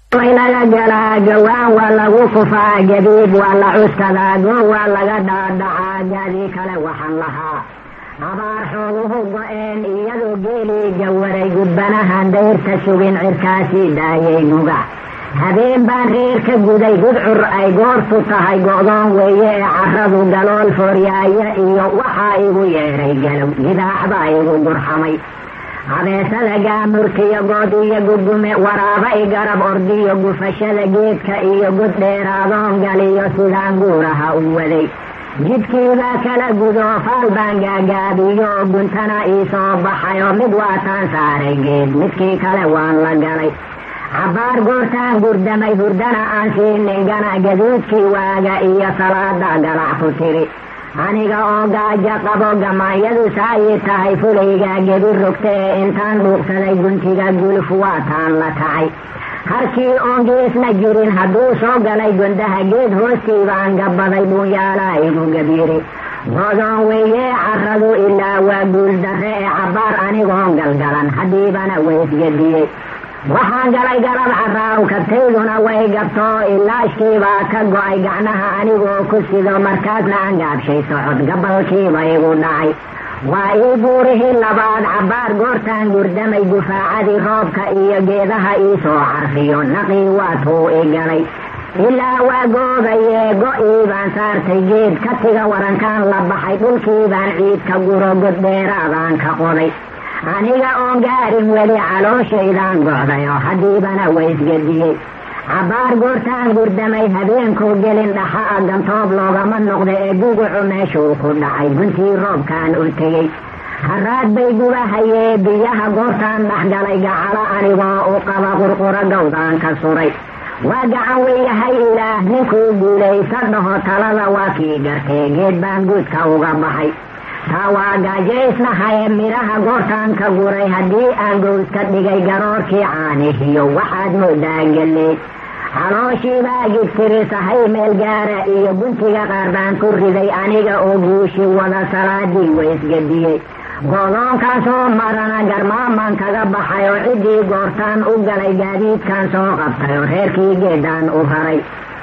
laga galaa gawaan waa lagu kufaa jadiid waa la cuskadaa goon waa laga dhaadhacaa gaadii kale waxaan lahaa abaar xooguhu go-een iyadoo geelii gawaray gudbanahan dayrta sugin cirkaasii daayay nuga habeen baan reer ka guday gudcur ay goortu tahay go-doon weeye ee caradu galool fooryaaya iyo waxaa igu yeedhay galow gidaaxbaa igu gurxamay habeesada gaamurkiyo good iyo gugume waraaba i garab ordiyo gufashada geedka iyo gud dheeraadoon galiyo sidaan guuraha u waday jidkiibaa kala gudo faal baan gaagaabiyo guntana ii soo baxayo mid waataan saaray geed midkii kale waan la galay cabbaar goortaan gurdamay hurdana aan siinin gana gaduudkii waaga iyo salaada galac ku tiri aniga oo gaajo qabo gamaanyadu saayii tahay fulayga gebi rogta ee intaan dhuuqsaday guntiga guluf waataan la kacay harkii oon geesna jirin hadduu soo galay gondaha geed hoostii baan gabaday buunyaalaa igu gabiiri godoon weeyee caradu ilaa waa guuldarre ee cabbaar anigoon galgalan haddiibana waysgadiyey waxaan galay galab caraaw kabtayduna way gabtoo ilaashkiibaa ka go-ay gacnaha anigoo ku sido markaasna aan gaabshay socod gabalkiiba igu dhacay waa ii buurihii labaad cabbaar goortaan gurdamay gufaacadii roobka iyo geedaha ii soo carfiyo naqii waa tuu i galay ilaa waa goobayee go-ii baan saartay geed katiga warankaan la baxay dhulkii baan ciidka guro goddheeraadaan ka qoday aniga oon gaarin weli calooshaydan go'day oo haddiibana waysgadiyey cabbaar goortaan gurdamay habeenkuu gelin dhaxa a gantoob loogama noqda ee gugucu meeshuu ku dhacay guntii roobkaan u tegey haraad bay gubahayee biyaha goortaan dhexgalay gacalo anigoo u qaba qurquro gawdaan ka suray waa gacan weyahay ilaah ninkuu guulaysa dhaho talada waa kii gartee geed baan guudka uga baxay taa waa gaajaysnahaye midhaha goortaan ka guray haddii aan gowska dhigay garoorkii caanihiyo waxaad moodaa galleed calooshiibaa gigtirisahay meel gaara iyo guntiga qaar baan ku riday aniga oo guushi wada salaadii waysgadiyey godoonkaan soo marana garmaamaan kaga baxay oo ciddii goortaan u galay gaadiidkan soo qabtay oo reerkii geedaan u raray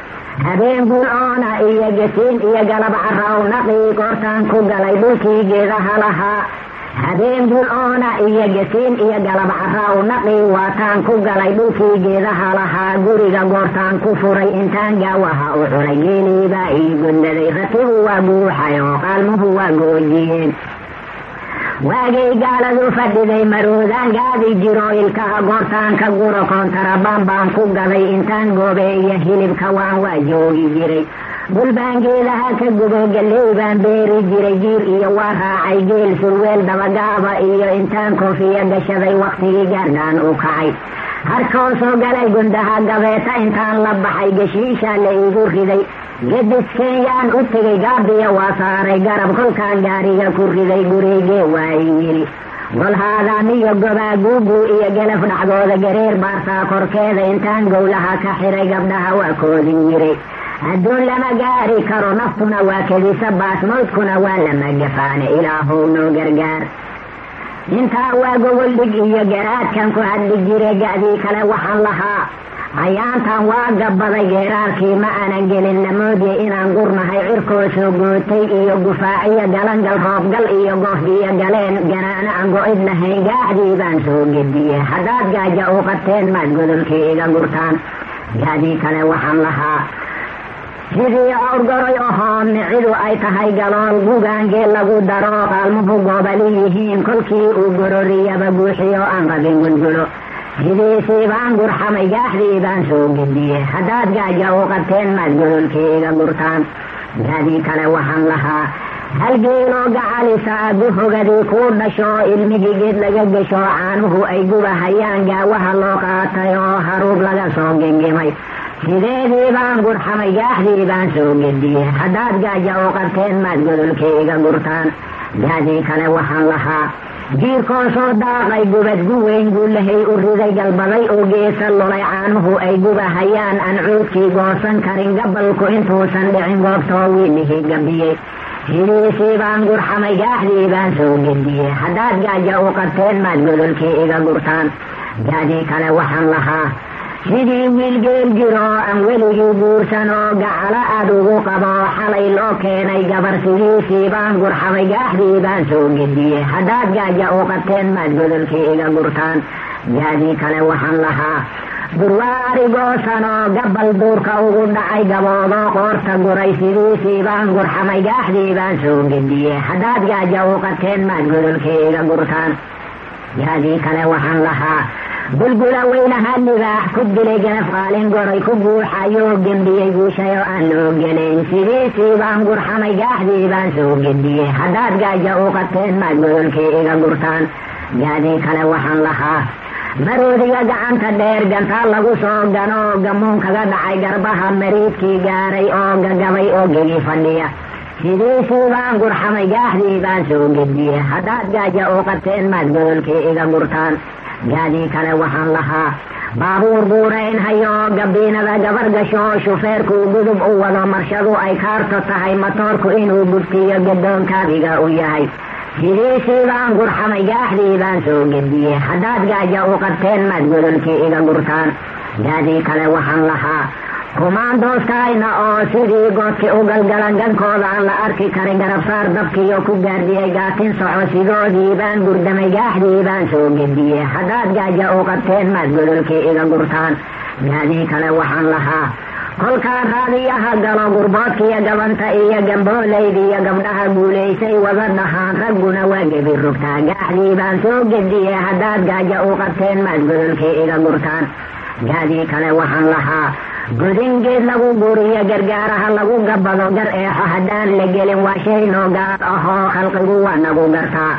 habeen guul oona iyo gasiin iyo galab caraaw naqii goortaan ku galay dhulkii geedaha lahaa habeen guul oona iyo gasiin iyo galab caraaw naqii waataan ku galay dhulkii geedaha lahaa guriga goortaan ku furay intaan gaawaha u xulay geeliibaa ii gundaday ratigu waa buuxay oo qaalmuhu waa goojiyeen waagay gaaladu fadhiday maroodaan gaadi jiro ilkaha goortaan ka guro koontarabaan baan ku gaday intaan goobe iyo hilibka waan waa joogi jiray dhul baan geedaha ka gubo galley baan beeri jiray jiir iyo waa raacay geel sulweel dabagaaba iyo intaan koofiya gashaday wakhtigii gaardhaan u kacay harkoo soo galay gundaha gabeeta intaan la baxay geshiisha la igu riday gedis kenyaan u tegay gaabiya waa saaray garab kolkaan gaariga ku riday gurigee waayi yidhi golhaadaamiyo gobaa guugu iyo gelaf dhacdooda gareer baartaa korkeeda intaan gowlaha ka xiray gabdhaha waa koodin yiray adduun lama gaari karo naftuna waa kedisa baasmoodkuna waa lama gafaane ilaahow noo gargaar intaa waa gogoldhig iyo garaadkan ku hadli jire ga'dii kale waxaan lahaa ayaantan waa gabaday geeraarkii ma aanan gelin lamoodye inaan gurnahay cirkoo soo gootay iyo gufaaciyo galangal roobgal iyo goofbiyo galeen ganaana aan go-id lahayn gaaxdii baan soo gediye haddaad gaaja u qabteen maad godolkii iga gurtaan gaadii kale waxaan lahaa sidii awrgaroy ahoo micidu ay tahay galool gugaangee lagu daro qaalmuhu goobali yihiin kolkii uu gororiyaba buuxiyo aan qabin gulgulo sidiisii baan gurxamay gaaxdii baan soo gediye haddaad gaaja u qabteen maad godolkii iga gurtaan gaadii kale waxaan lahaa halgeeloo gacalisa guhogadii kuu dhasho ilmihii geed laga gesho caanuhu ay gubahayaan gaawaha loo qaatay oo haruub laga soo gengimay sideedii baan gurxamay gaaxdii baan soo gediye haddaad gaaja u qabteen maad godolkii iga gurtaan gaadii kale waxaan lahaa jiirkoo soo daaqay gubad guweyn guulahay u riday galbaday oo geesa lulay caanuhu ay gubahayaan aan cuudkii goosan karin gabalku intuusan dhicin goobtoo wiilihii gabiyey sidiisii baan gurxamay gaaxdii baan soo gediye haddaad gaaja u qabteen maad godolkii iga gurtaan gaadii kale waxaan lahaa sidii wiil geel jiro aan weligii guursanoo gacalo aad ugu qabo xalay loo keenay gabar sidiisii baan gurxamay gaaxdii baan soo gediyey haddaad gaaja u qabteen maad godolkii iga gurtaan gaadii kale waxaan lahaa durwaarigoosanoo gabal duurka ugu dhacay gaboodoo qoorta guray sidiisii baan gurxamay gaaxdii baan soo gediyey haddaad gaaja u qabteen maad godolkii iga gurtaan gaadii kale waxaan lahaa bulbula weynaha libaax ku dilay ganaf qaalin goray ku guuxayoo gembiyey guushay oo aan loo gelayn sidiisii baan gurxamay gaaxdii baan soo gediyey haddaad gaaja u qabteen maad godolkii iga gurtaan gaadii kale waxaan lahaa maroodiga gacanta dheer gantaa lagu soo ganoo gamuun kaga dhacay garbaha mariidkii gaaray oo gagabay oo gegi fadhiya sidiisii baan gurxamay gaaxdii baan soo gediyey haddaad gaaja u qabteen maad godolkii iga gurtaan gaadii kale waxaan lahaa baabuur buurayn hayoo gabiinada gabar gasho shufeerkuu gudub u wado marshadu ay kaarto tahay matoorku inuu gubtiyo gadoonkaabiga u yahay sidiisii baan gurxamay gaaxdii baan soo gediyey haddaad gaaja u qabteen maad godolkii iga gurtaan gaadii kale waxaan lahaa kumaandooskayna oo sidii goodki u galgalan gankooda aan la arki karin garabsaar dabkiiyo ku gaardiyey gaatin soco sidoodii baan gurdamay gaaxdii baan soo gediyey haddaad gaaja u qabteen maad godolkii iga gurtaan gaadii kale waxaan lahaa kolkaan raadiyaha galo gurboodkiiyo gabanta iyo gambooleydiiyo gabdhaha guulaysay wada dhahaan ragguna waa gebi rugtaa gaaxdii baan soo gediyey haddaad gaaja u qabteen maad godolkii iga gurtaan gaadii kale waxaan lahaa godingeed lagu guriyo gargaaraha lagu gabado gar eexo haddaan la gelin waa shay noo gaar ahoo khalqigu waa nagu gartaa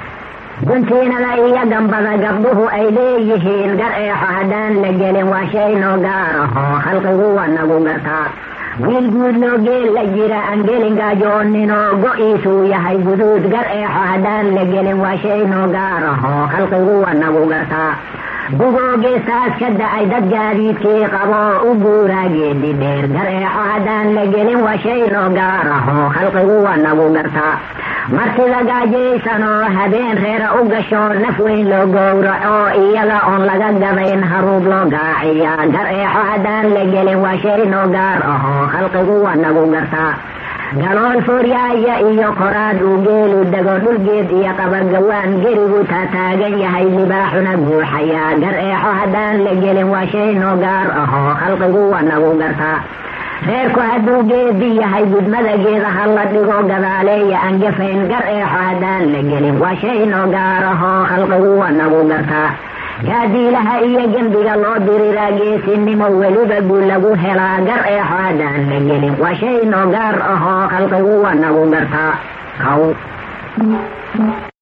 guntiinada iyo gambada gabdhuhu ay leeyihiin gar eexo haddaan la gelin waa shay noo gaar ahoo khalqigu waa nagu gartaa wiil guud loo geel la jira aan gelin gaajooninoo go-iisuu yahay guduud gar eexo haddaan la gelin waa shay noo gaar ahoo khalqigu waa nagu gartaa bugoogeestaas ka da-ay dad gaadiidkii qaboo u guuraa geedi dheer gar eexo haddaan la gelin waa shay noo gaar ahoo khalqigu waa nagu gartaa martida gaajaysanoo habeen reera u gasho naf weyn loo gowraco iyada oon laga gabayn haruub loo gaaciyaa gar eexo haddaan la gelin waa shay noo gaar ahoo khalqigu waa nagu gartaa galool fooryaaya iyo koraad uu geelu dego dhulgeed iyo qabagawaan gerigu taataagan yahay libaaxuna guuxayaa gar eexo haddaan la gelin waa shay noo gaar ahoo khalqigu waa nagu gartaa reerku hadduu geedi yahay gudmada geedaha la dhigo gadaaleeya aan gafayn gar eexo haddaan la gelin waa shay noo gaar ahoo khalqigu waa nagu gartaa gaadiilaha iyo gembiga loo diriraa geesinimo weliba guul lagu helaa gar eexo haddaan la gelin waa shay noo gaar ahoo khalqigu waa nagu gartaa kaw